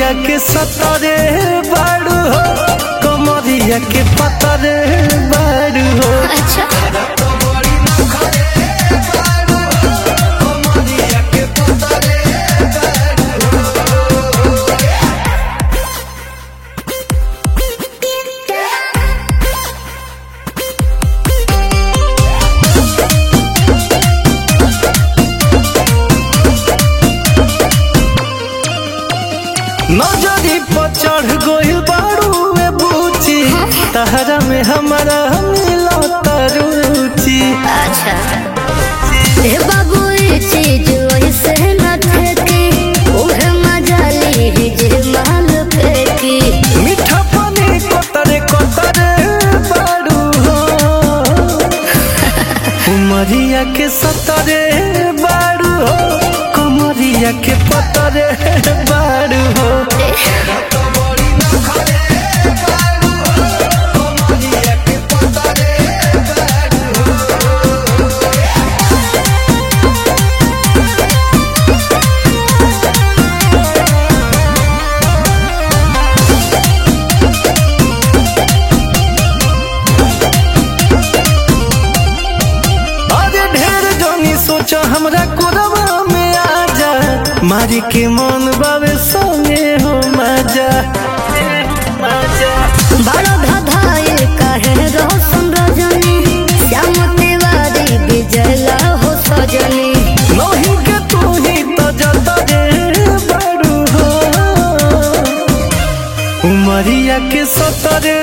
उमरिया के सतरे बाड़ू हो कमरिया के पतरे बाड़ू हो अच्छा नजरी पर चढ़ गइल बाड़ू ए बूची तहरा में हमारा मिला रुचि अच्छा ए बाबू ये चीज वैसे न थे उहे मजा ली जे माल फेंकी मीठा पानी कतरे कतरे बाड़ू हो उमरिया के सतरे बाड़ू हो कमरिया के पतरे बाड़ू हो अरे ढेर जोनी सोचा हमरा कोरवा में आ जा मारी के मन बावे संगे हो मजा बड़ा धधाए कहे रोशन रजनी श्याम तिवारी बिजला हो सजनी नहीं के तू ही तो जता रे बारू हो उमरिया के सतरे